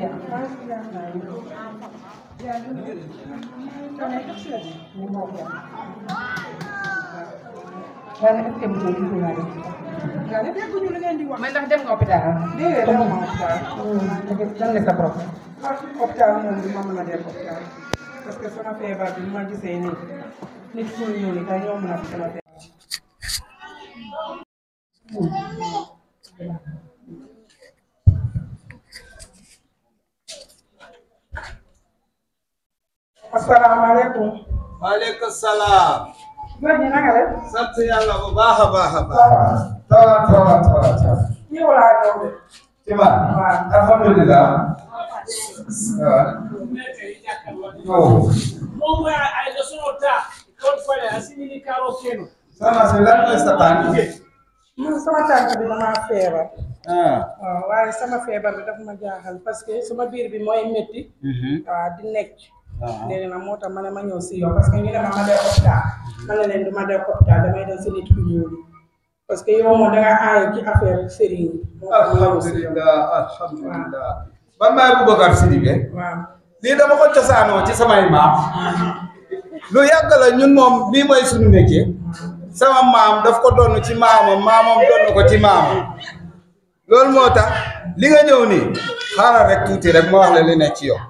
waaye nag est-ce que mosoo gis naa dem nga ne dégguñu li ngeen di wax. mais ndax dem nga hôpital déedéet dama ma hôpital. lan la sa problème ah hôpital moom du ma mën a dem hôpital parce que sama feebar bi ma gisee nii nit ku ñëw ni kay ñoo mën a sama feebar. asalaamaaleykum. waaleykum salaam. góor ñi naka la. sant yàlla bu baax a baax a baax. toogal toogal toogal toogal. yow laa ñëw de. ci ma. alhamdulilah. waaw. moom mooy ay leçon ta kon fale asimini karo keno soxna si lan mooy sa tànk. man sama tànk bi damaa feebar. ah. waaw waaye sama feebar bi daf ma jaaxal parce que sama biir bi mooy métti. waaw di nekk. léegi nag moo tax ma ne ma ñëw si yow parce que ñu ne ma ma dem hôpital ma ne leen du ma dem hôpital damay dem si nit ku ñuul parce que yow moom da nga aaye ci affaire sëriñ yi. moo tax ma ñëw si yow alhamdulilah alhamdulilah. man maay Boubacar Sidibé. waaw. lii dama ko cosaanoo ci samay maam. lu yàgg la ñun moom bii mooy suñu métier. sama maam daf ko doon ci maamam maamam doon ko ci maamam. loolu moo tax li nga ñëw nii xaaral rek tuuti rek ma wax la li nekk ci yow.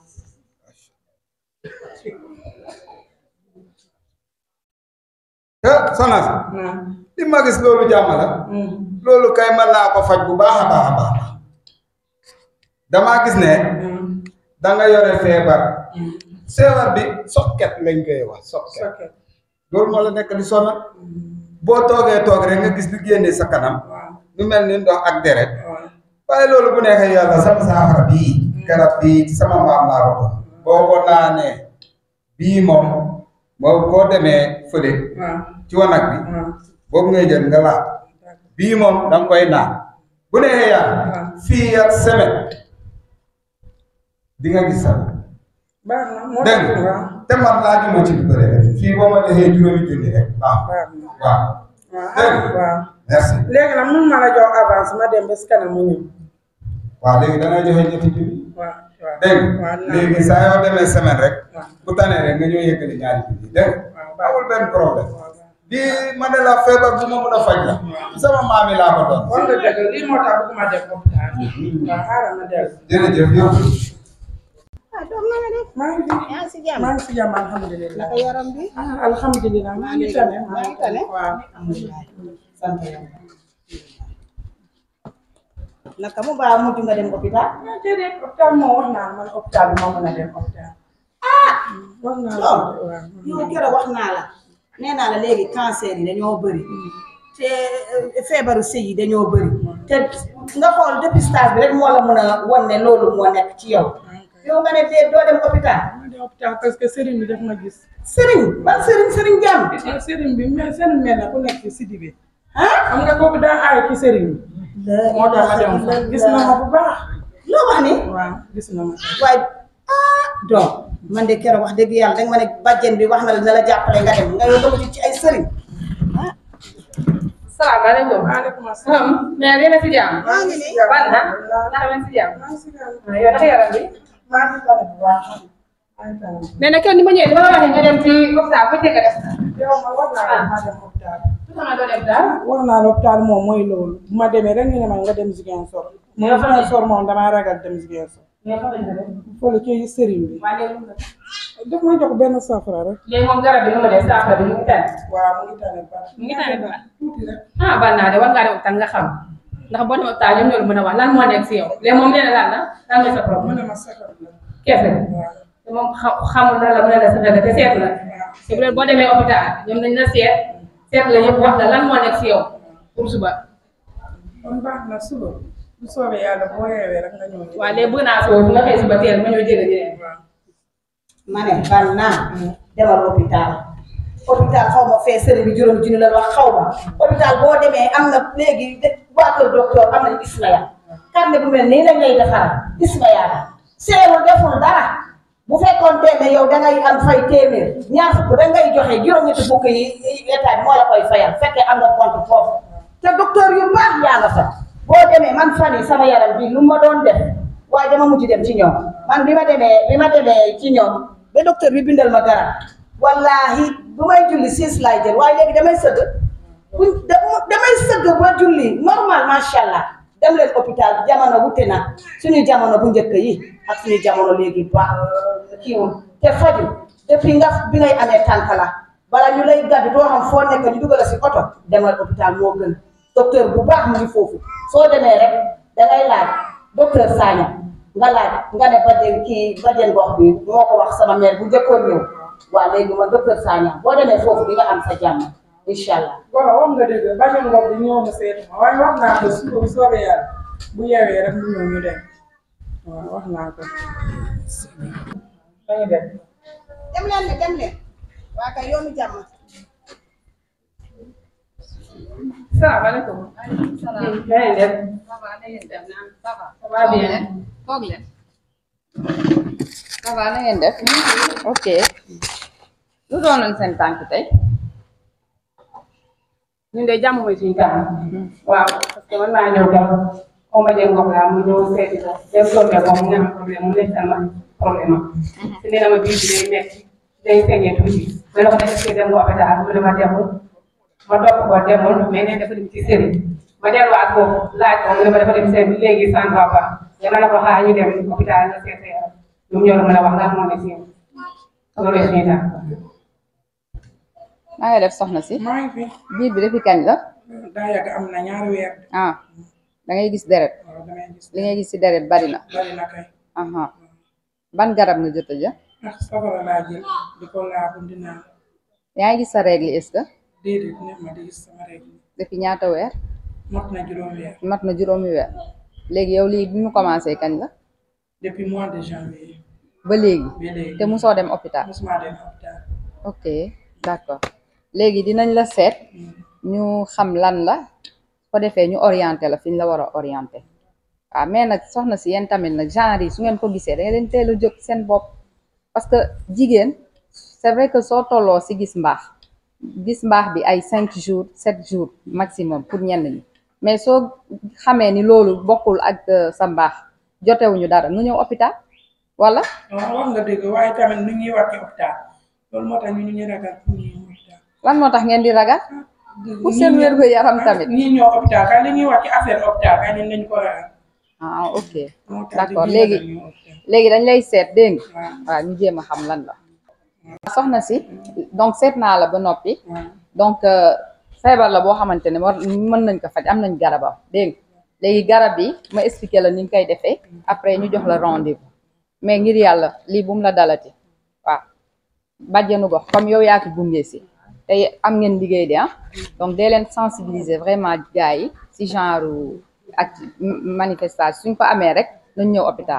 te soxna si li ma gis loolu jàmm la loolu kay mën naa ko faj bu baax a baax a baax damaa gis ne da nga yore feebar feebar bi sokket lañ koy wax sokket loolu moo la nekk di sonal boo toogee toog rek nga gis lu génne sa kanam lu mel ni ndox ak deret waaye loolu bu neexee yàlla sama saafara bii garab bii ci sama maam laa ko doon boo ko naanee bii moom moo boo demee fële ci wanag bi boobu ngay jël nga laal bii moom da nga koy naan bu neexee yàlla fii ak semaine di nga gis sax baax na moo dégg tax nga waaw. te man laa ju ma ci lu bëri rek fii boo ma defee juróomi junni rek waaw baax na waaw dégg nga waaw. merci léegi nag mun ma la jox avance ma dem ba si kanam mu ñëw. waaw léegi da ngay joxe ñetti junni waaw waaw. dégg nga waaw naa léegi saa yoo demee semaine rek waaw. bu tanee rek nga ñëw yëkkali ñaari junni dégg waaw nga amul benn problème waaw. bii ma ne la feebar bu ma mën a faj la sama maam yi laa ko doon wax nga dëgg lii moo tax bëgguma dem hôpital. waaw xaaral ma dellu. jërëjëf yow ah doom na nga def maa ngi fi yaa ngi si jàmm maa ngi si jàmm alhamdulilah. naka yaram bi ah alhamdulilah maa ngi tane. maa ngi tane waaw. alhamdulilah sant yàlla. naka mu baax mujj nga dem hôpital ah déedéet hôpital moom wax naa la man hôpital bi moo mën a dem hôpital. wax naa la loolu waaw. yow keroog wax naa la nee naa la léegi cancer yi dañoo bëri te eh, feebaru sëy yi dañoo bëri te nga xool dépistage bi rek moo la mën a wan ne loolu moo nekk ci yow yow nga ne dee doo dem hôpital maa dem hôpital parce que sëriñ bi daf ma gis. sëriñ ban sëriñ sëriñ jàmm ah sëriñ bi mais sëriñ mel na ku nekk ci Sidibé. ah xam nga kooku daa aay ci sëriñ bi. moo tax ma dem fa gis na ma bu baax. loo wax ni waaw gis na ma. waaye ah donc man de keroog wax dëgg yàlla danga ma ne bàjjen bi wax na la na la jàppale nga dem nga yow dama ci ay sëriñ salaamaaleykum maaleykum asalaam. mais yéen a si jàmm maa ngi nii ban na ndax ngeen si jàmm maa ngi si jàmm. ah yow naka yaram bi maa ngi tane bu baax. maa ngi tane. mais nag kenn ni ma ñëwee dama la waxee nga dem ci hôpital bu njëkk a def yow ma wax naa la maa dem hôpital. lu tax nga doo dem daal wax naa la hôpital moom mooy loolu. bu ma demee rek ñu ne ma nga dem Ziguinchor. Mais yow fan la- Ziguinchor moom damaa ragal dem Ziguinchor. mais fa lañ ko def fële ci sëriñ bi. waaye léegi lu mu def daf ma jox benn safara rek. léegi moom garab bi nu mu def saafara bi mu ngi tane waaw mu ngi tane baax. mu ngi tane bu baax tuuti rek. ah bal naa de war ngaa dem hôpital nga xam ndax boo dem hôpital ñoom ñoo la mën a wax lan moo nekk si yow léegi moom nee na lan la lan mooy sa mu problème ne ma sakar la. keese waaw. te moom xa- xamul na la mën a la sa dëgg te seet la te bu dee boo demee hôpital ñoom dañ la seet seet la yëpp wax la lan moo nekk si yow pour suba kon baax na suba. bu soobee yàlla boo yeewee rek nga ñëw. waaye léegi bëgg naa soo nga xëy suba teel ma ñëw jëlee jëlee waaw. ma ne bal naa demal hôpital hôpital xaw ma fee sëriñ bi juróomi junni la wax xaw ma hôpital boo demee am na léegi de waa kër docteur am nañu ismaya carnet bu mel nii lañ lay defaral ismaya la seewul deful dara bu fekkoon ne yow dangay am fay téeméer ñaar fukk dangay joxe juróom-ñetti fukk yi état bi moo la koy fayal fekkee am nga compte foofu te docteur yu baax yaa nga fa boo demee man fan yi sama yaram bi lu ma doon def waaye dama mujj dem ci ñoom man bi ma demee bi ma demee ci ñoom ba docteur bi bindal ma garab wallahi bu may julli siis laay jël waaye léegi damay sëgg buñ damay sëgg ba julli normal macha allah dem leen hôpital jamono wute na suñu jamono bu njëkk yi ak suñu jamono léegi ba kiiwul te faju depuis nga bi ngay amee tànk la bala ñu lay gàddu doo xam foo nekk ñu dugal si oto demal hôpital moo gën docteur bu baax mu ngi foofu soo demee rek dangay laaj docteur Sagna nga laaj nga ne bajjen kii bajjen gox bi moo ko wax sama mère bu njëkkoon ñëw waa léegi ma docteur Sagna boo demee foofu di nga am sa jàmm incha allah. Goro wax nga dëgg bàjjen ngox bi ñëw na seet ma waaye wax naa ko su bu soobee yàlla bu yeewee rek mu ñëw ñu dem waaw wax naa ko. dañu dem. dem leen ne dem leen waa kay yoonu jàmm. salaamaaleykum. salaam. yaa ngi def. ça va na ngeen def naan ça va. ça va bien. toog leen. ça va na ngeen def. ok. lu doonoon seen tànk tey. ñun de jàmm mooy suñu kanam. waaw parce que man maa ñëw dem xaw ma jëm gox laa mu ñëw seeti ko dem tombé ko mu ne am problème mu nekk sama problème am. si nee na ma biir bi day metti day sañee tuuti. ma ne ko est-ce que dem nga hôpital mu ne ma demul ma topp ko demul mais nee dafa dem ci sëriñ ma delluwaat foofu laaj ko mu ne ma dafa dem sëriñ léegi ça ne va pas dama la ko xaar ñu dem hôpital nga seet sa yaram ñoom ñoo mën a wax lan moo ne si yow loolu suñu tànk. na nga def soxna si. maa ngi fi biir bi depuis kañ la. daa yàgg am na ñaari weer ah da ngay gis deret. waaw damay gis li ngay gis ci deret bari na. bari na kay aha ban garab nga jot a jël. ah safara laa jël di ko laabu di naan yaa ngi gis sa règle est-ce que. déedéet neex ma di gis sama règle depuis ñaata weer. mot na juróom weer mat na juróomi weer. léegi yow lii bi mu commencé kañ la. depuis mois de janvier ba léegi. ba léegi te musoo dem hôpital. mosuma dem hôpital ok d'accord léegi dinañ la seet ñu xam lan la ko defee ñu orienté la fi ñu la war a orienté waaw mais nag soxna si yéen tamit nag genre yi su ngeen ko gisee da ngeen leen teel a jóg seen bopp parce que jigéen c'est vrai que soo tolloo si gis mbaax gis mbaax bi ay cinq jours sept jours maximum pour ñenn ñi mais soo xamee ni loolu bokkul ak euh, sa mbaax jotewuñu dara nu ñëw hôpital wala waaw wax nga dëgg waaye tamit nu ñuy wax ci hôpital loolu moo tax ñu ñu ragal pour ñu ñëw hôpital lan moo tax ngeen di ragal pour seen wér gu yaram tamit ñii ñëw hôpital kay li ñuy wax ci affaire hôpital kay ñun nañ ko ragal ah ok moo tax d'accord dañuy léegi ragal ñëw hôpital. léegi dañ lay seet dégg nga waaw waaw ñu jéem a xam lan la soxna si donc seet naa la ba noppi waaw donc euh, feebar la boo xamante ne war mën nañ ko faj am nañ garabam dégg nga léegi garab yi ma expliqué la ni ñu koy defee après ñu jox la rendez-vous mais ngir yàlla lii bu mu la dalati waaw bàjjenu gox comme yow yaa ko gunge si te am ngeen liggéey de ah donc dee leen sensibiliser vraiment gars yi si genre ak manifestation suñ ko amee rek nañ ñëw hôpital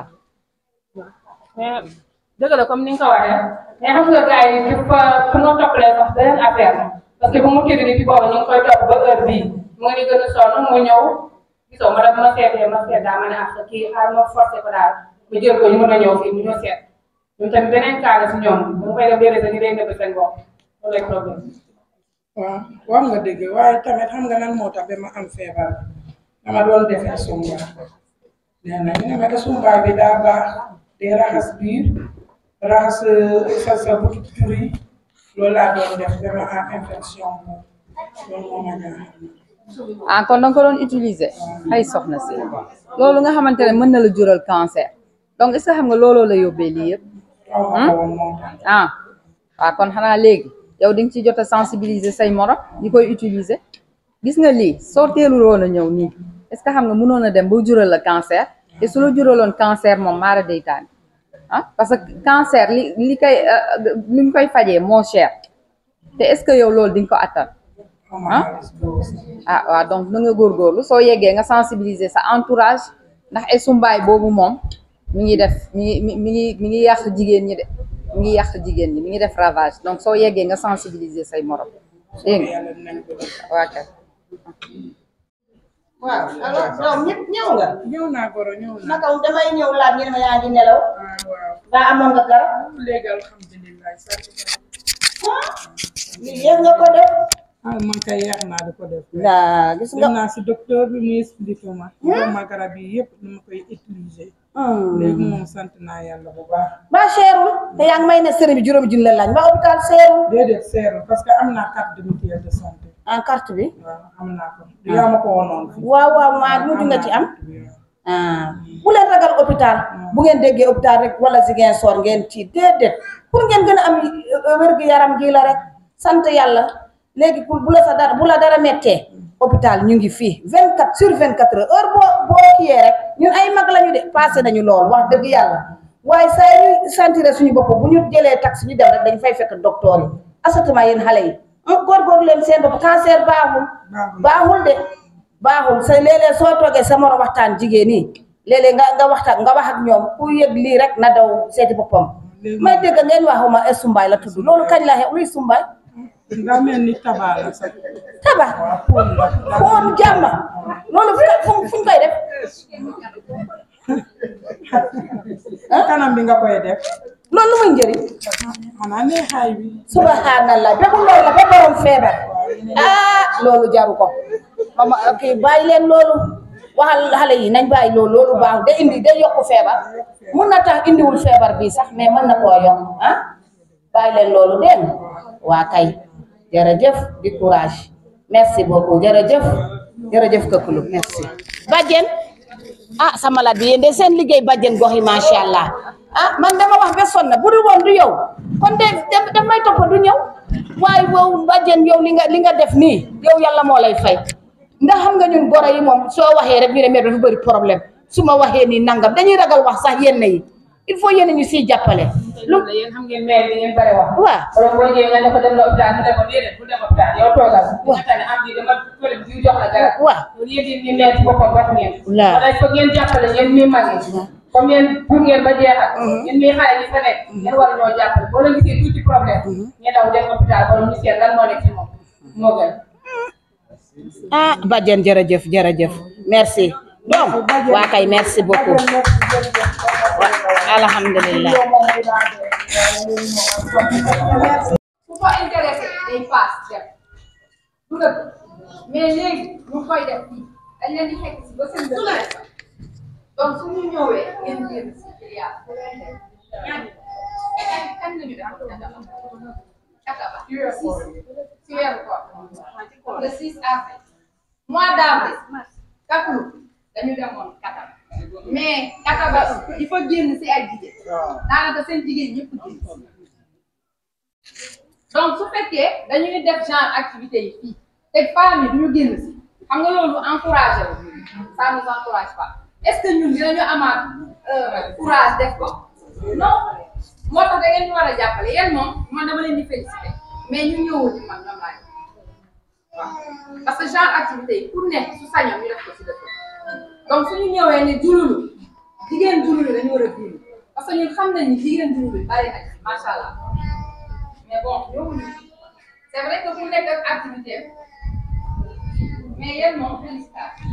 mais dëgg la comme ni nga ko waxee mais xam nga gars yi dafa pour nga toppalee sax beneen affaire la parce que bu mu kii bi boobu ñu ngi koy topp ba heure bii mu ngi gën a sonn mu ñëw gisoo ma def ma seetee ma seet daa ma ne ah kii xaar ma forcé ko daal mu jël ko ñu mën a ñëw fii mu ñëw seet ñun tamit beneen cas la si ñoom bu mu koy def déedéet sax ñu day nëbb seen bopp loolu lay problème waaw wax nga dëgg waaye tamit xam nga lan moo tax ba ma am feebar dama doon defee sumbaay nee na ñu ne ma sumbaay bi daa baax day raxas biir raxas sa sa butu tur yi loolu laa doon def ba ma am infection boobu loolu moo ma jaaxal. ah kon danga ko doon utiliser ay soxna si loolu nga xamante ne mën na la jural cancer donc est-ce que xam nga looloo la yóbbee lii yëpp xaw ma ko woon moo tax. ah waaw kon xanaa léegi yow di nga ci jot a sensibiliser say morom ñi koy utiliser gis nga lii soo teelul woon a ñëw nii est-ce que xam nga mënoon a dem ba jural la cancer te su la juraloon cancer moom maara day taan ah parce que cancer li li koy li ñu koy fajee moo cher te est-ce que yow loolu di nga ko attan xaw ma ah xaalis boobu sax. ah waaw donc na nga góorgóorlu soo yeggee nga sensibiliser sa entourage ndax ay sumbaay boobu moom mi ngi def mi ngi mi mi ngi mi ngi yàq jigéen ñi de mi ngi yàq jigéen ñi mi ngi def ravage donc soo yeggee nga sensibiliser say morom dégg nga yàlla dinañ ko def. waa kay waaw alors doom ñëpp ñëw nga ñëw naa goro ñëw naa. naka damay ñëw laaj ñu ne ma yaa ngi nelaw waaw waaw. ba amoon nga garab léegi alhamdulilah sant yàlla. lii yéen nga ko def ah man kay yeex naa di ko def daa gis nga dem naa si docteur bi mu expliqué ma jox ma garab yi yëpp ni ma koy utiliser léegi moom sant naa yàlla bu baax ba seerul te yaa ngi may ne sëriñ bi juróomi junni la laaj ba hôpital seerul déedéet seerul parce que am naa carte de mutuelle de santé en carte bi waaw am naa ko du yaa ma ko wonoon fi waaw waaw maa mujj nga ci am ah bu leen ragal hôpital bu ngeen déggee hôpital rek wala Ziguinchor ngeen ci déedéet pour ngeen gën a am wér-gu-yaram gi la rek sant yàlla léegi pour bu la sa dara bu la dara mettee hôpital ñu ngi fii 24 sur 24 heures heure boo boo kiyee rek ñun ay mag lañu de passé nañu lool wax dëgg yàlla waaye saa ñuy sentir suñu bopp bu ñu jëlee taxi ñu dem rek dañ fay fekk docteur yi asatuma yéen xale yi góorgóorlu leen seen bopp cancer baaxul baaxul de baaxul sa léeg-léeg soo toogee sa moroom waxtaan jigéen ñi léeg-léeg nga nga waxtaan nga wax ak ñoom ku yëg lii rek na daw seeti boppam may dégg ngeen waxuma e sumbaay la tudd loolu kañ la xew luy sumbaay daa mel ni tabaa la sax taba foon jàmma loolu fu fu fuñ koy def kanam bi nga koy def loolu lu muy njëriñ xanaa neexaay bi subhanallah bépp loolu la ba borom feebar ah loolu jaru ko mama kii bàyyi leen loolu waxal xale yi nañ bàyyi loolu loolu baax day indi day yokku feebar mun na tax indiwul feebar bi sax mais mën na koo yokk ah bàyyi leen loolu dégg nga waa kay jërëjëf di courage merci beaucoup jërëjëf jërëjëf Këkkulu merci. Badiane ah sa malade bi yéen de seen liggéey Badiane gox yi macha allah ah man dama wax ba sonn bu dul woon du yow kon de daf may topp du ñëw waaye wow Badiane yow li nga li nga def nii yow yàlla moo lay fay ndax xam nga ñun goro yi moom soo waxee rek ñu ne mais dafa bëri problème su ma waxee nii nangam dañuy ragal wax sax yenn yi il faut yenn ñu siy jàppale. lu yéen xam ngeen maire bi ngeen bare wax. waaw wala boo ñëwee nga ne ko dem la hôpital mu ne ko déedéet bu dem hôpital yow toogal. nga tane am di dama fële bi jox la garab. waaw loolu yéen it ñu nekk ci boppam wax ngeen. Waaw. wala il faut ngeen jàppale yéen ñuy mag yi. comme yéen pour ngeen ba jeexal. yéen ñuy xale yi fa nekk. ngeen war ñoo jàppale boo leen gisee tuuti problème. ngeen daw dem hôpital wala ñu seet lan moo nekk ci moom moo gën. ah Badiane jërëjëf jërëjëf merci donc waa kay merci beaucoup alhamdulilah ku ko intéressé day paas def du dëgg mais léegi ñu koy def fii dañ leen di fekk si ba seen dëkk la donc su ñu ñëwee ngeen génn si filière bu leen def ñaari kan nañu def kataba si weeru koor le 6 avril mois d'avril kakulu dañu demoon kataba mais kataba il faut génn si ay jigéen daanaka seen jigéen ñëpp génn donc su fekkee dañuy def genre activité yi fii te femmes yi duñu génn si xam nga loolu encouragé wu ça nous encourage pas est-ce que ñun dinañu amaat courage def ko non moo tax da ngeen ñu war a jàppale yéen moom man dama leen di féliciter mais ñu ñëwul ci man ñoom laay waaw parce que genre activité yi pour nekk su sañoon ñu def ko si dëkk donc suñu ñëwee ne jululu jigéen jululu dañu war a jullu parce que ñun xam nañ ni jigéen jululu bari na ci macha allah mais bon ñëwuñu c'est vrai que ku nekk ak activité mais yéen moom félicitation.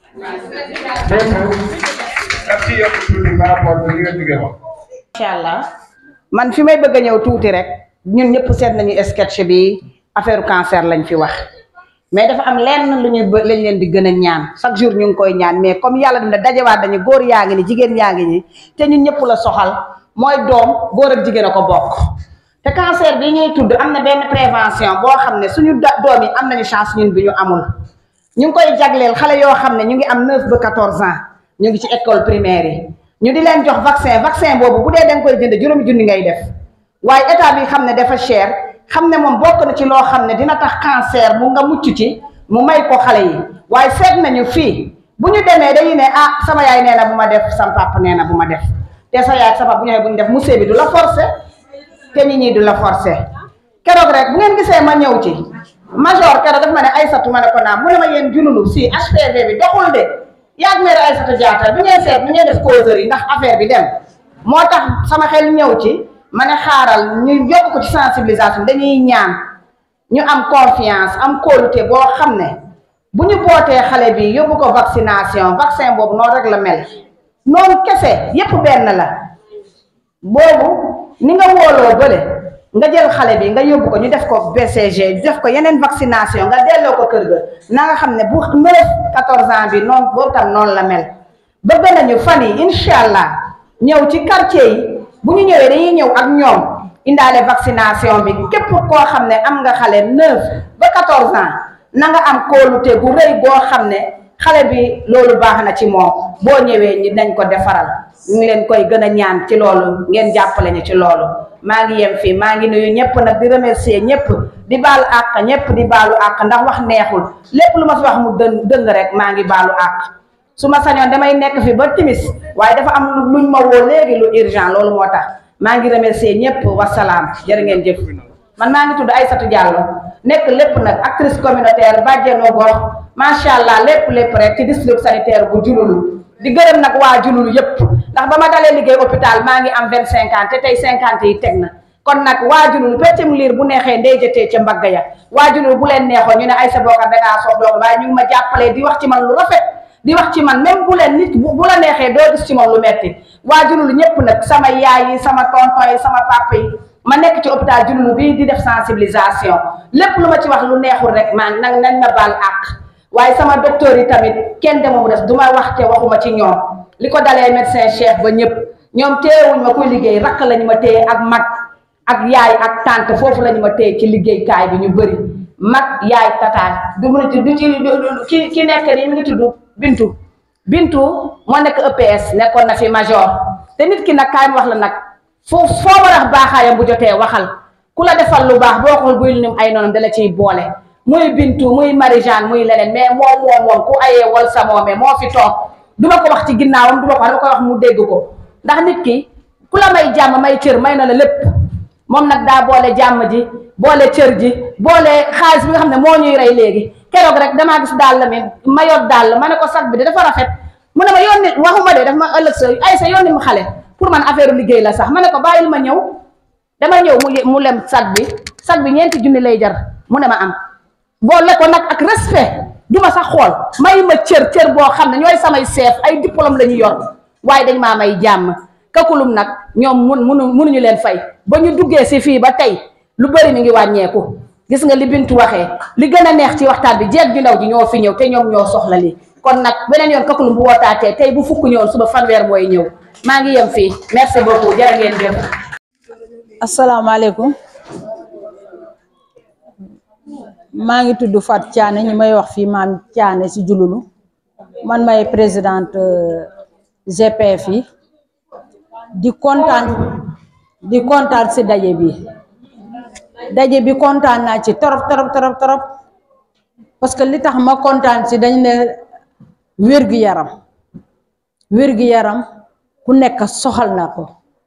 daf ci yokk tuuti par rapport ak li nga jógee wax. incha allah man fi may bëgg a ñëw tuuti rek ñun ñëpp seet nañu sketch bi affaire cancer lañ fi wax mais dafa am lenn lu ñuy lañ leen di gën a ñaan chaque jour ñu ngi koy ñaan mais comme yàlla dina dajewaat dañu góor yaa ngi ni jigéen yaa ngi ni te ñun ñëpp la soxal mooy doom góor ak jigéen a ko bokk te cancer bi ñuy tudd am na benn prévention boo xam ne suñu da- doom yi am nañu chance ñun bi ñu amul ñu ngi koy jagleel xale yoo xam ne ñu ngi am 9 ba 14 ans ñu ngi ci école primaire yi ñu di leen jox vaccin vaccin boobu bu dee da nga koy jënd juróomi junni ngay def waaye état bi xam ne dafa cher xam ne moom bokk na ci loo xam ne dina tax cancer mu nga mucc ci mu may ko xale yi waaye seet nañu fii bu ñu demee dañuy ne ah sama yaay nee na bu ma def sama papa nee na bu ma def te sa yaay sama bu ñu bu ñu def monsieur bi du la forcer te nit ñi du la forcer keroog rek bu ngeen gisee ma ñëw ci major keroog daf ma ne Aysatu ma ne ko naam mu ne ma yéen junulu si HPV bi doxul de yaag mère Aysatu Diatta bi ngeen seet bi ngeen def causerie ndax affaire bi dem moo tax sama xel ñëw ci ma ne xaaral ñu yokk ko ci sensibilisation dañuy ñaan ñu am confiance am kóolute boo xam ne bu ñu bootee xale bi yóbbu ko vaccination vaccin boobu noonu rek la mel noonu kese yépp benn la boobu ni nga wóoloo bële nga jël xale bi nga yóbbu ko ñu def ko BCG def ko yeneen vaccination nga delloo ko kër ga na nga xam ne bu neuf quatorze ans bi noonu boobu tam noonu la mel bëgg nañu fan yi incha allah ñëw ci quartier yi bu ñu ñëwee dañuy ñëw ak ñoom indaale vaccination bi képp koo xam ne am nga xale neuf ba quatorze ans na nga am kóolute gu rëy boo xam ne xale bi loolu baax na ci moom boo ñëwee ñi dañ ko defaral ñu ngi leen koy gën a ñaan ci loolu ngeen jàppale ñu ci loolu maa ngi yem fii maa ngi nuyu ñëpp nag di remercier ñëpp di baalu àq ñëpp di baalu àq ndax wax neexul lépp lu ma fi wax mu dën dëng rek maa ngi baalu àq su ma sañoon damay nekk fi ba timis waaye dafa am luñ ma woo léegi lu urgent loolu moo tax maa ngi remercier ñëpp wasalaam jërë ngeen jëf man maa ngi tudd Aïssatou Diallo nekk lépp nag actrice communautaire bàjjenoo gox macha allah lépp lépp rek ci district sanitaire bu jululu di gërëm nag waa jululu yëpp ndax ba ma dalee liggéey hôpital maa ngi am vingt cinquante te tey cinquante yi teg na kon nag waa jululu peccum liir bu neexee ndey jëtee ca mbagg ya waa jululu bu leen neexoon ñu ne Aïssa Bokar dangaa soof loolu waaye ñu ngi ma jàppalee di wax ci man lu rafet di wax ci man même bu leen nit bu la neexee doo gis ci moom lu metti waa jululu ñëpp nag sama yaay yi sama tonton yi sama papa yi ma nekk ci hôpital jululu bii di def sensibilisation lépp lu ma ci wax lu neexul rek man nag nañ ma baal àq waaye sama docteur yi tamit kenn dema mu des du ma wax te waxuma ci ñoom li ko dalee médecin chef ba ñëpp ñoom téyewuñ ma kuy liggéey rakk lañu ma téye ak mag ak yaay ak tante foofu lañu ma téye ci liggéeykaay bi ñu bëri mag yaay tataay du mu ci du ci ki ki nekk nii mi ngi tudd Bintu Bintu moo nekk EPS nekkoon na fi major te nit ki nag kaay wax la nag foo foo war a baaxaayam bu jotee waxal ku la defal lu baax boo xool buy lim ay noonam dala ciy boole muy Bintu muy Marie-Jeanne muy leneen mais moom moom moom ku ayee wal sa moome moo fi toog du ma ko wax ci ginnaawam du ma ko wax dama koy wax mu dégg ko ndax nit ki ku la may jàmm may cër may na la lépp moom nag daa boole jàmm ji boole cër ji boole xaalis bi nga xam ne moo ñuy rey léegi keroog rek damaa gis dàll mi ma yor dàll ma ne ko sag bi de dafa rafet mu ne ma yónni waxuma de daf ma ëllëg sa ay sa yónni mu xale pour man affaire liggéey la sax ma ne ko bàyyil ma ñëw dama ñëw mu mu lem sag bi sag bi ñeenti junni lay jar mu ne ma am boole ko nag ak respect du ma sax xool may ma cër cër boo xam ne ñooy samay chef ay diplôme la ñu yor waaye dañ maa may jàmm kakulum nag ñoom mun munu munuñu leen fay ba ñu duggee si fii ba tey lu bëri mi ngi wàññeeku gis nga li Bintu waxee li gën a neex ci waxtaan bi jeeg ju ndaw ji ñoo fi ñëw te ñoom ñoo soxla lii kon nag beneen yoon kakulum bu wootaatee tey bu fukk ñëwoon suba fanweer mooy ñëw maa ngi yem fii merci beaucoup jërë ngeen jëf asalaamaaleykum maa ngi tudd Fat Thiané ñi may wax fii maam Thiané si jululu man may présidente GPF yi di kontaan di kontaan si daje bi daje bi kontaan naa ci torop torop torop torop parce que li tax ma kontaan si dañ ne wér-gu-yaram wér-gu-yaram ku nekk soxal na ko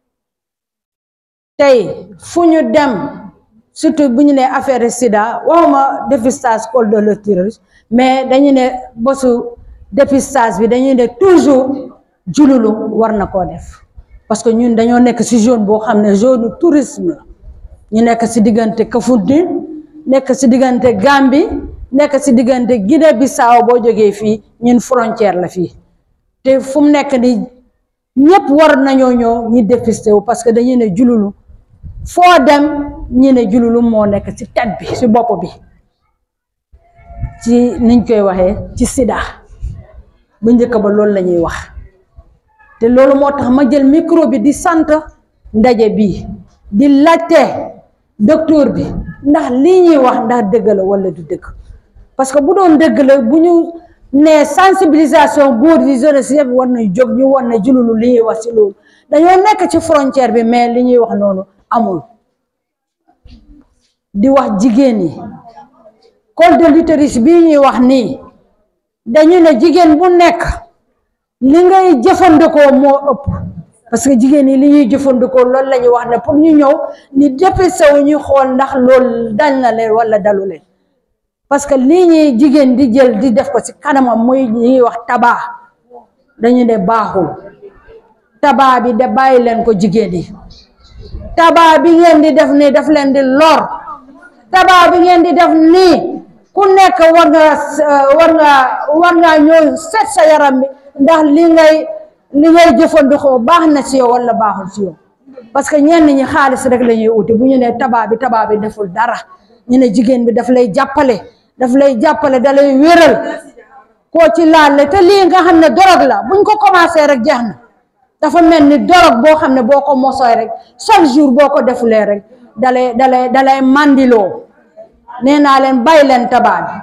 tey fu ñu dem surtout bu ñu ne affaire sida waxuma dépistage col de l'utérus mais dañu ne bésu dépistage bi dañuy ne toujours jululu war na koo def parce que ñun dañoo nekk ci zone boo xam ne zone tourisme la ñu nekk ci diggante Kafountine nekk ci diggante Gambie nekk ci diggante Guinée Bissau boo jógee fii ñun frontière la fii te fu mu nekk ni ñëpp war nañoo ñëw ñi dépisté wu parce que dañuy ne jululu foo dem ñi ne jululu moo nekk ci tet bi ci bopp bi ci niñ koy waxee ci sida bu njëkk ba loolu la ñuy wax te loolu moo tax ma jël micro bi di sant ndaje bi di laajte docteur bi ndax lii ñuy wax ndax dëgg la walla du dëgg parce que bu doon dëgg la bu ñu nee sensibilisation góor yi jeunesse yëpp war nañ jóg ñu war na jululu li ñuy wax ci loolu dañoo nekk ci frontière bi mais li ñuy wax noonu amul di wax jigéen yi col de l'utérus bii ñuy wax nii dañu ne jigéen bu nekk li ngay jëfandikoo moo ëpp parce que jigéen yi li ñuy jëfandikoo loolu la ñuy wax ne pour ñu ñëw ni dépisté wu ñu xool ndax loolu dal na leen wala dalu leen parce que lii ñuy jigéen di jël di def ko ci kanamam muy ñuy wax tabac dañu ne baaxul tabac bi de bàyyi leen ko jigéen yi tabac bi ngeen di def nii daf leen di lor tabac bi ngeen di def nii ku nekk war nga war nga war ngaa ñëw set sa yaram bi ndax li ngay li ngay jëfandikoo baax na ci yow wala baaxul ci yow parce que ñenn ñi xaalis rek la ñuy uti bu ñu ne tabaa bi tabaa bi deful dara ñu ne jigéen bi daf lay jàppale daf lay jàppale da lay wéral koo ci laal te lii nga xam ne dorog la buñ ko commencé rek jeex na dafa mel ni dorog boo xam ne boo ko mosooy rek chaque jour boo ko defulee rek dalay dalay dalay mandiloo nee naa leen bàyyi leen tabaa bi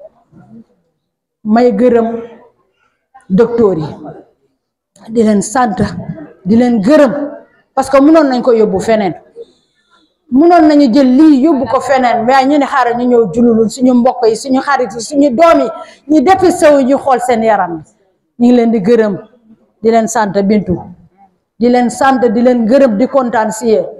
may gërëm docteur yi di leen sant di leen gërëm parce que mënoon nañ ko yóbbu feneen mënoon nañu jël lii yóbbu ko feneen mais ñu ne xaaral ñu ñëw jululul suñu mbokk yi suñu xarit yi suñu doom yi ñu dépisté wu ñu xool seen yaram ñu ngi leen di gërëm di leen sant bintu di leen sant di leen gërëm di kontaan si yéen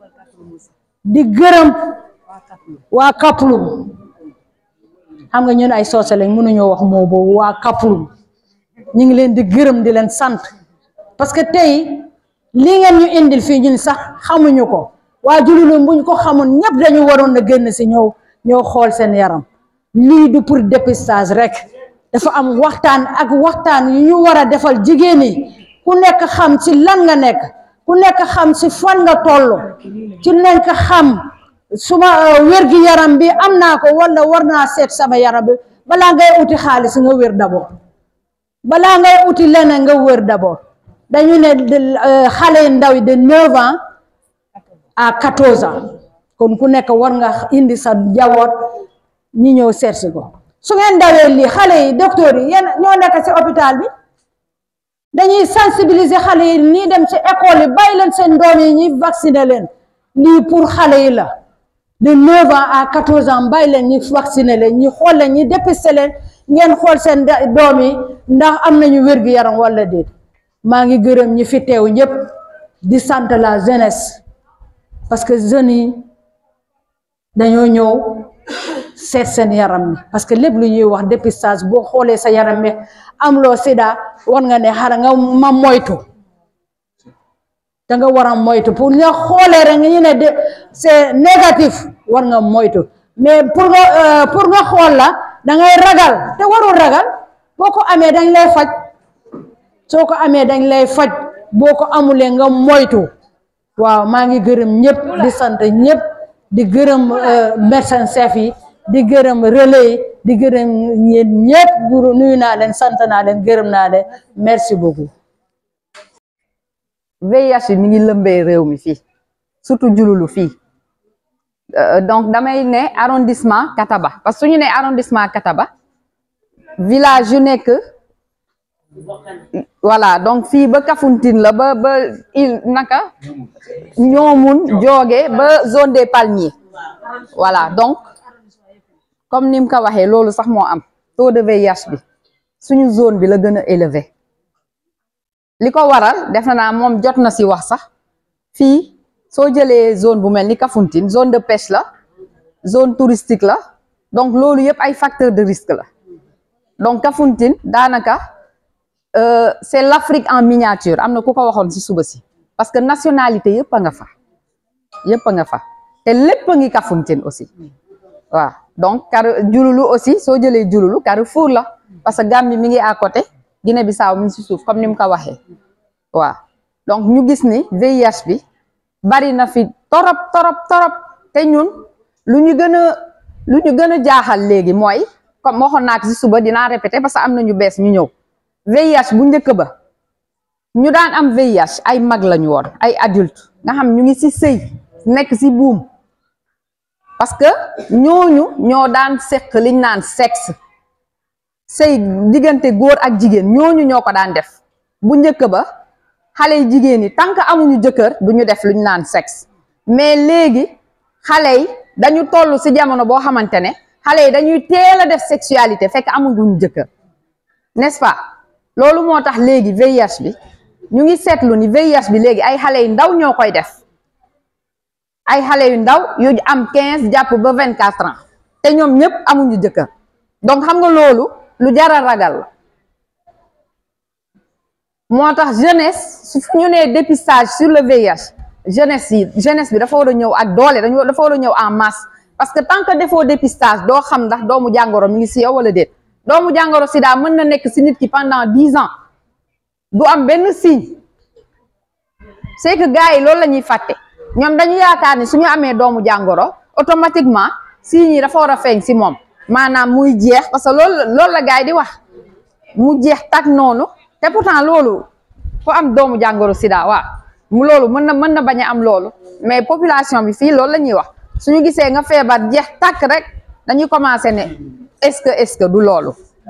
di gërëm waa Kaplum xam nga ñun ay soose lañ mënuñoo wax moo boobu waa Kaplum ñu ngi leen di gërëm di leen sant parce que tey lii ngeen ñu indil fii ñun sax xamuñu ko waa jululum buñ ko xamul ñëpp dañu waroon na génn si ñëw ñëw xool seen yaram lii du pour dépistage rek dafa am waxtaan ak waxtaan yu ñu war a defal jigéen yi ku nekk xam ci lan nga nekk ku nekk xam ci fan nga toll ci nekk xam suma wér gi yaram bi am naa ko wala war naa seet sama yaram bi balaa ngay uti xaalis nga wér d'abord balaa ngay uti leneen nga wér d'abord dañu ne xale yu ndaw yi de neuf ans à quatorze ans kon ku nekk war nga indi sa jawoot ñi ñëw seet si ko su ngeen dawee lii xale yi docteur yi yéen ñoo nekk ci hôpital bi dañuy sensibiliser xale yi nii dem ci école yi bàyyi leen seen doom yi ñi vacciner leen lii pour xale yi la de neuf ans à quatorze ans bàyyi leen ñi vacciner leen ñi xool leen ñi dépister leen ngeen xool seen doom yi ndax am nañu wér-gu-yaram wala déet maa ngi gërëm ñi fi teew ñëpp di sant la jeunesse parce que jeunes yi dañoo ñëw seet seen yaram mi parce que lépp lu ñuy wax dépistage boo xoolee sa yaram mi amuloo sida war nga ne xara nga ma moytu da nga war a moytu pour nga xoolee rek ñu ne de c'est négatif war nga moytu mais pour nga pour nga xool la da ngay ragal te warul ragal boo ko amee dañ lay faj soo ko amee dañ lay faj boo ko amulee nga moytu waaw maa ngi gërëm ñëpp di sant ñëpp di gërëm médecin chef yi di gërëm relais yi di gërëm yéen ñëpp guru nuyu naa leen sant naa leen gërëm naa leen merci beaucoup VIH mi ngi lëmbee réew mi fii surtout jululu fii donc damay ne arrondissement Kataba parce que su ñu ne arrondissement Kataba village yu nekk voilà donc fii ba Kafountine la ba ba il naka ñoomun jooge ba zone des palmiers voilà donc comme ni mu ko waxee loolu sax moo am taux de VIH bi suñu zone bi la gën a élevé li ko waral def naa moom jot na si wax sax fii soo jëlee zone bu mel ni Kafountine zone de pêche la zone touristique la donc loolu yëpp ay facteur de risque la donc Kafountine daanaka c'est l'Afrique en miniature am na ku ko waxoon si suba si parce que nationalité yëpp a nga fa yëpp a nga fa te lépp a ngi Kafountine aussi waaw donc car jululu aussi soo jëlee jululu Carrefour la parce que Gambie mi ngi à côté Guinée Bissau mi ngi si suuf comme ni mu ko waxee waaw donc ñu gis ni VIH bi bari na fi torop torop torop te ñun lu ñu gën a lu ñu gën a jaaxal léegi mooy comme waxoon naa ko si suba dinaa répéter parce que am na ñu bees ñu ñëw VIH bu njëkk ba ñu daan am VIH ay mag lañu woon ay adulte nga xam ñu ngi si sëy nekk si buum parce que ñooñu ñoo daan seq liñ naan sexe sëy diggante góor ak jigéen ñooñu ñoo ko daan def bu njëkk ba xale yi jigéen yi tant que amuñu jëkkër du ñu def luñ naan sexe mais léegi xale yi dañu toll si jamono boo xamante ne xale yi dañuy teel a def sexualité fekk amuñu jëkkër n'est-ce pas loolu moo tax léegi VIH bi ñu ngi seetlu ni VIH bi léegi ay xale yu ndaw ñoo koy def ay xale yu ndaw yu am quinze jàpp ba vingt quatre ans te ñoom ñëpp amuñu jëkkër donc xam nga loolu lu jar a ragal la moo tax jeunesse su ñu nee dépistage sur le VIH jeunesse yi jeunesse bi dafa war a ñëw ak doole dañu dafa war a ñëw en masse parce que tant que defoo dépistage doo xam ndax doomu jàngoro mi ngi si yow wala déet doomu jàngoro sida mën na nekk si nit ki pendant dix ans du am benn signe c'est que gars yi loolu la ñuy fàtte ñoom dañu yaakaar ni suñu amee doomu jàngoro automatiquement signes yi dafa war a feeñ si moom maanaam muy jeex parce que loolu loolu la gars yi di wax mu jeex tak noonu te pourtant loolu fu am doomu jàngoro sida waaw mu loolu mën na mën na bañ a am loolu mais population bi fii loolu la ñuy wax suñu gisee nga feebar jeex takk rek dañuy commencé ne est-ce que est-ce que du loolu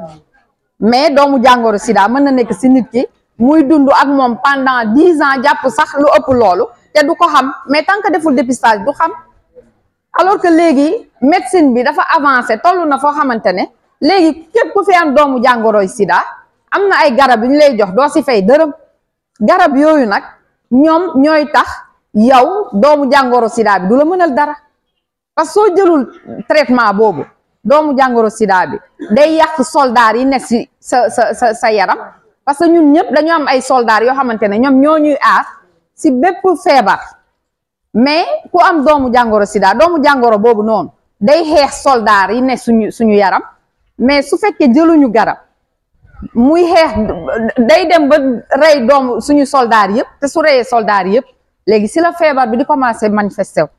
mais doomu jàngoro sida mën na nekk si nit ki muy dund ak moom pendant dix ans jàpp sax lu ëpp loolu te du ko xam mais tant que deful dépistage du xam alors que léegi médecine bi dafa avancé toll na foo xamante ne léegi képp ku fi am doomu jàngoroy sida am na ay garab yu ñu lay jox doo si fay dërëm garab yooyu nag ñoom ñooy tax yow doomu jàngoro sida bi du la mënal dara parce que soo jëlul traitement boobu doomu jàngoro sida bi day yàq soldaar yi nekk si sa sa sa sa yaram parce que ñun ñëpp dañu am ay soldaar yoo xamante ne ñoom ñoo ñuy aar si bépp feebar mais ku am doomu jàngoro sida doomu jàngoro boobu noonu day xeex soldaar yi nekk suñu suñu yaram mais su fekkee jëluñu garab muy xeex day dem ba rey doomu suñu soldaar yëpp te su reyee soldaar yëpp léegi si la feebar bi di commencé manifesté wu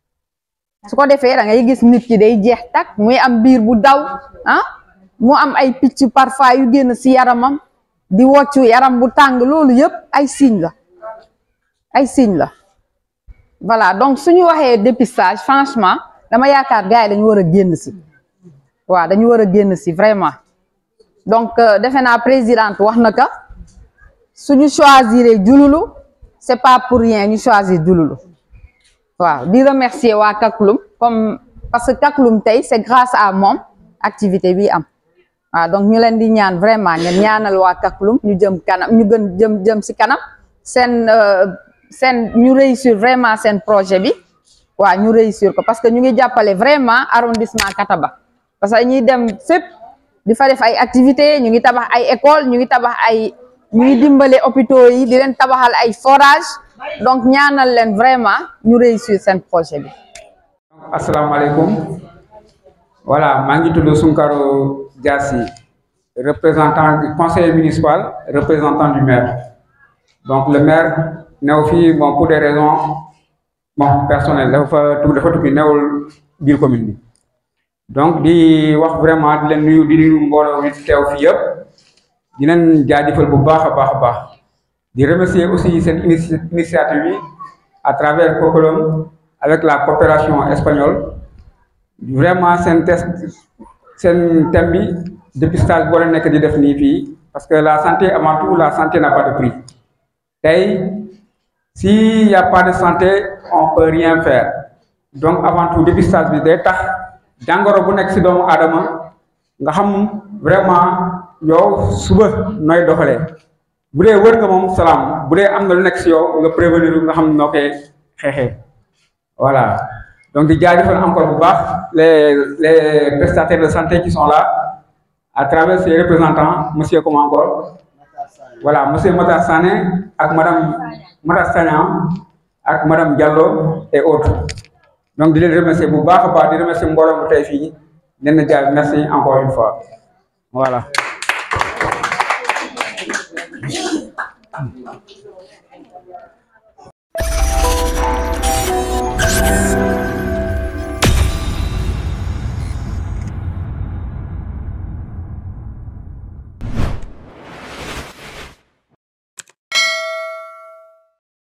su ko defee da ngay gis nit ki day jeex tak muy am biir bu daw ah mu am ay picc parfois yu génn si yaramam di woccu yaram bu tàng loolu yëpp ay signe la ay signe la voilà donc suñu waxee dépistage franchement dama yaakaar gars yi dañu war a génn si waaw dañu war a génn si vraiment donc defe naa présidente wax na ka suñu choisir jululu c'est pas pour rien ñu choisir jululu waaw di remercier waa Kaklum comme parce que Kaklum tey c'est grâce à moom activité bi am waaw donc ñu leen di ñaan vraiment ngeen ñaanal waa Kaklum ñu jëm kanam ñu gën jëm jëm si kanam seen seen ñu réussir vraiment seen projet bi waaw ñu réussir ko parce que ñu ngi jàppale vraiment arrondissement Kataba parce que ñuy dem fépp di fa def ay activités ñu ngi tabax ay école ñu ngi tabax ay ñu ngi dimbale hôpitaux yi di leen tabaxal ay forage donc ñaanal leen vraiment ñu réussir seen projet bi. asalaamaaleykum voilà maa ngi tudd Sunkaro Diassi représentant du conseil municipal représentant du maire donc le maire new fii bon pour des raisons bon personnelles dafa tu dafa tukki newul biir commune bi donc di wax vraiment di leen nuyu di nuyu mbooloo mi teew fii yëpp di leen jaajëfal bu baax a baax a baax di remercier aussi seen initiative yi à travers Cocolom avec la coopération espagnole vraiment seen test seen thème bi dépistage boo leen nekk di def nii fii parce que la santé avant tout la santé n'a pas de prix tey s'il y a pas de santé on peut rien faire donc avant tout dépistage bi day tax jàngoro bu nekk ci doomu aadama nga xam vraiment yow suba nooy doxalee bu dee wër nga moom salaam bu dee am na lu nekk ci yow nga prévenir nga xam noo koy xeexee voilà donc di jaajëfal encore bu baax les les prestataires de santé qui sont là à travers ses représentants monsieur comment encore voilà monsieur Matar Sané ak madame Matar Sagnan ak madame Diallo et autres donc di leen remercier bu baax a baax di remercier mbooloo mu tey fii leen na jaay merci encore une fois voilà